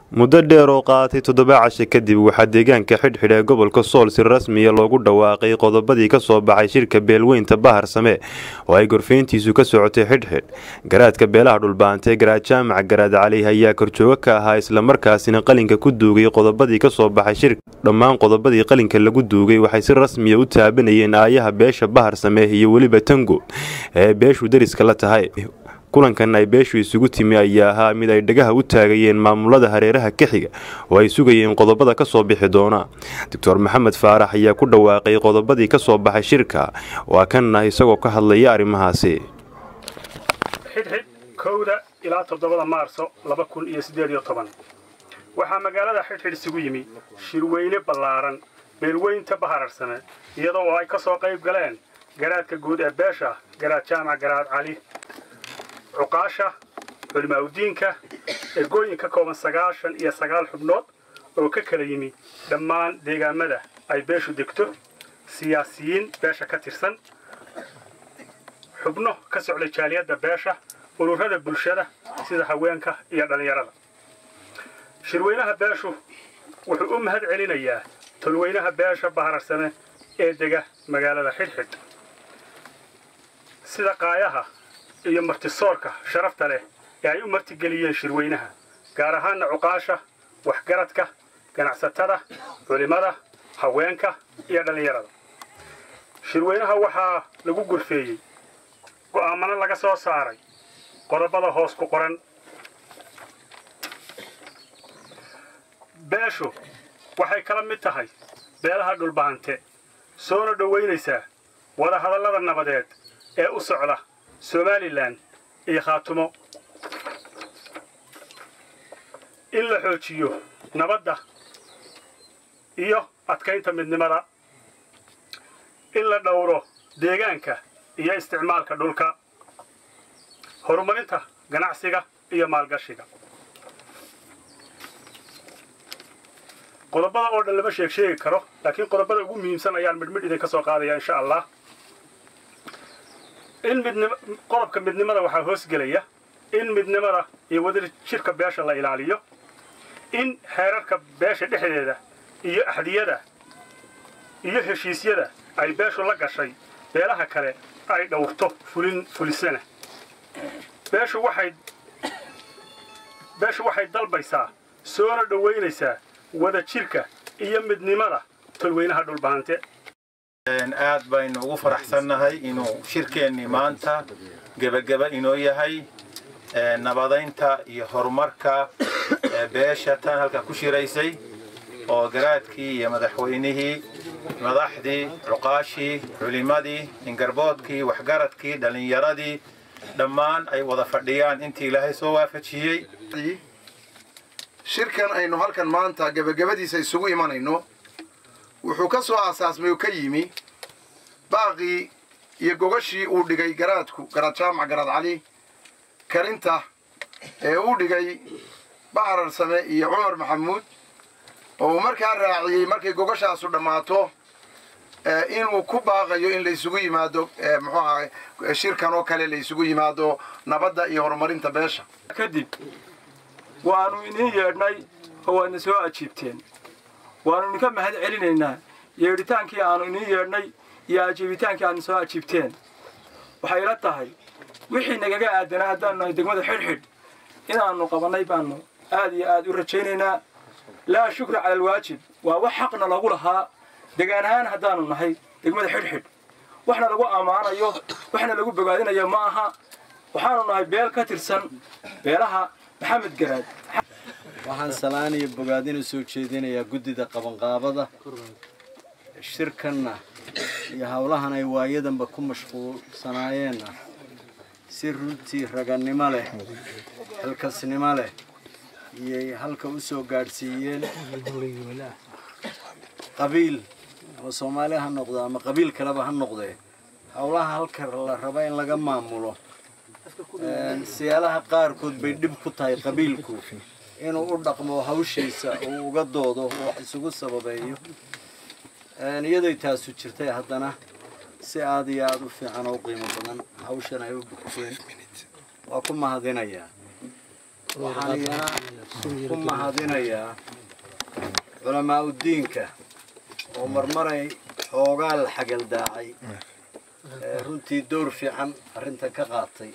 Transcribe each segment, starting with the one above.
muddo dheer oo qaatay toddoba cashe kadib waxaa deegaanka xidhxidh ee gobolka sool si rasmiya loogu dhawaaqay qodobadii ka soo baxay shirka beelweynta bahar same oo ay gorfayntiisu ka socotay xidhxidh garaadka beelaha dhulbaantay garaad jaamac garaad cali ayaa korjoogo ka ahaa islamarkaasina qalinka ku duugay qodobadii ka soo baxay shirka dhammaan qodobadii qalinka lagu duugay waxay si rasmiya u taabanayeen aayaha beesha bahar same iyo weliba tango ee beeshu dariska la tahay kulankan ay beeshu isugu timi ayaa ahaa mid ay dhagaha u taagayeen maamulada hareeraha ka xiga oo ay sugayeen qodobada ka soo bixi doona doctor maxamed faarax ayaa ku dhawaaqay qodobadii ka soo baxay shirka waa kanna isagoo ka hadlaya arrimahaasi xidhxidh kowda ilaa toddobada maarso laba kun iyo siddeed iyo toban waxaa magaalada xidhxidh isugu yimi shirweyne ballaaran beelweynta bahararsame iyadoo oo ay ka soo qayb galeen garaadka guud ee beesha garaad jaamac garaad cali cuqaasha culimaaudiinka ergooyin ka kooban sagaashan iyo sagaal xubnood oo ka kala yimi dhammaan deegaamada ay beeshu degto siyaasiyiin beesha ka tirsan xubno ka socday jaaliyadda beesha ururada bulshada sida haweenka iyo dhallinyarada shirweynaha beeshu wuxuu u mahad celinayaa tolweynaha beesha bahararsame ee dega magaalada xidhxidh sida qaayaha iyo martisoorka sharafta leh ee ay u martigeliyeen shirweynaha gaar ahaanna cuqaasha waxgaradka ganacsatada culimmada haweenka iyo dhallinyarada shirweynaha waxaa lagu gurfeeyey go'aamano laga soo saaray qodobada hoos ku qoran beeshu waxay kala mid tahay beelaha dhulbahante soona dhowaynaysaa wadahadallada nabadeed ee u socda somalilan iyo khaatumo in la xoojiyo nabadda iyo adkaynta midnimada in la dhowro deegaanka iyo isticmaalka dhulka horumarinta ganacsiga iyo maalgashiga qodobada oo dhan lama sheeg sheegi karo laakiin qodobada ugu muhiimsan ayaan midhmidh idinka soo qaadaya insha allah in midnim qodobka midnimada waxaa hoosgelaya in midnimada iyo wadada jirka beesha la ilaaliyo in xeerarka beesha dhexdeeda iyo axdiyada iyo heshiisyada ay beeshu la gashay beelaha kale ay dhowrto fulin fulisana beeshu waxay beeshu waxay dalbaysaa soona dhowaynaysaa wada jirka iyo midnimada tolweynaha dhulbahante aad baynu ugu faraxsannahay inuu shirkeennii maanta gebageba inoo yahay nabadaynta iyo horumarka beesha tan halkan ku shiraysay oo garaadkii iyo madaxweynihii madaxdii cuqaashii culimmadii ingarboodkii waxgaradkii dhallinyaradii dhammaan ay wada fadhiyaan intii ilaahay soo waafajiyey shirkan aynu halkan maanta gebagabadiisa isugu imanayno wuxuu ka soo aasaasmay oo ka yimi baaqii iyo gogashii uu dhigay garaadku garaad jaamac garaad cali karinta ee uu dhigay baxrar same iyo cumar maxamuud oo uu markaa raaciyey markay gogashaasu dhammaato inuu ku baaqayo in la isugu yimaado muxuu ahay shirkan oo kale la isugu yimaado nabadda iyo horumarinta beesha kadib waannu idiin yeedhnay oo waadna soo ajiibteen waannu idinka mahad celinaynaa yeedhitaankii aannu idiin yeedhnay iyo ajiibitaankii aadna soo ajiibteen waxay ila tahay wixii nagaga aadanaa haddaanu nahay degmada xidhxidh inaannu qabannay baannu aad iyo aad u rajaynaynaa laa shukra cala alwaajib waa wax xaqna lagu lahaa degaan ahaan haddaannu nahay degmada xidhxidh waxna lagu ammaanayo waxna lagu bogaadinayo ma aha waxaannu nahay beel ka tirsan beelaha maxamed garaad waxaan salaan iyo bogaadin u soo jeedinayaa guddida qabanqaabada shirkanna iyo howlahan ay waayadanba ku mashquulsanaayeenna si runtii ragannimo leh xilkasnimo leh iyay halka u soo gaadhsiiyeen qabiil ama soomaali ha noqdo ama qabiil kaleba ha noqdee howlaha halka la raba in laga maamulo siyaalaha qaarkood bay dhib ku tahay qabiilku inuu u dhaqmo hawshiisa uu uga doodo wax isugu sababeeyo iyadoy taasu jirtay haddana si aada iyo aada u fiican oo u qiimo badan hawshan ay u bogteen waa ku mahadinayaa waxaan iyana ku mahadinayaa culamaa udiinka oo marmaray xoogaa la xagaldaacay ee runtii dowr fiican arrintan ka qaatay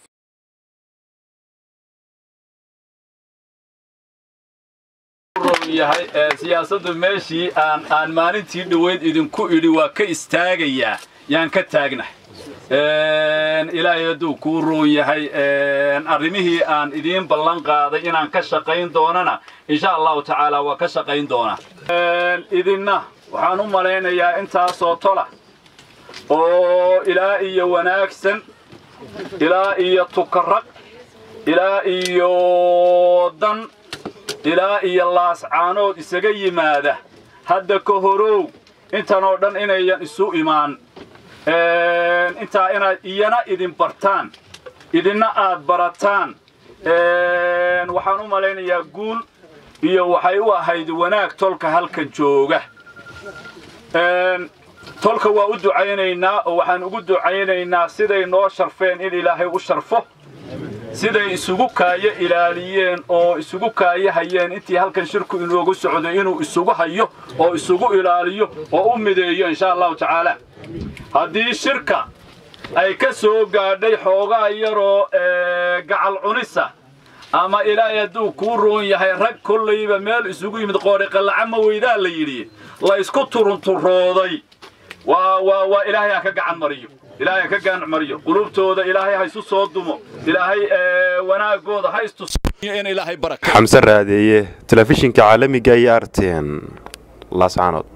yahay siyaasaddu meeshii aan aan maalintii dhoweyd idinku idhi waa ka istaagayaa yaan ka taagnahay ilaahay hadduu kuu roon yahay arrimihii aan idiin ballan qaaday inaan ka shaqayn doonana insha allahu tacaala waa ka shaqayn doonaa idinna waxaan u malaynayaa intaasoo tola oo ilaa iyo wanaagsan ilaa iyo tukarag ilaa iyo dan ilaa iyo laascaanood isaga yimaada hadda ka horow intan oo dhan inayan isu imaan intaa inaad iyana idin bartaan idinna aad barataan waxaan u malaynayaa guul iyo waxay u ahayd wanaag tolka halkan jooga tolka waa u ducaynaynaa oo waxaan ugu ducaynaynaa siday noo sharfeen in ilaahay u sharfo siday isugu kaayo ilaaliyeen oo isugu kaayo hayeen intii halkan shirku inoogu socday inuu isugu hayo oo isugu ilaaliyo oo u mideeyo insha allahu tacaala haddii shirka ay ka soo gaadhay xoogaa yaroo gacal cunisa ama ilaahay hadduu kuu roon yahay rag kollayba meel isugu yimid qooriqallaca ma weydaa la yidhi la isku turunturooday waa waa waa ilaahay ha ka gacan mariyo ilaahay ha ka gacan mariyo qulubtooda ilaahay ha isu soo dumo ilaahay wanaagooda ha istusiyo in ilaahay baraka xamse raadeeye telefishinka caalamiga iyo arten laascaanood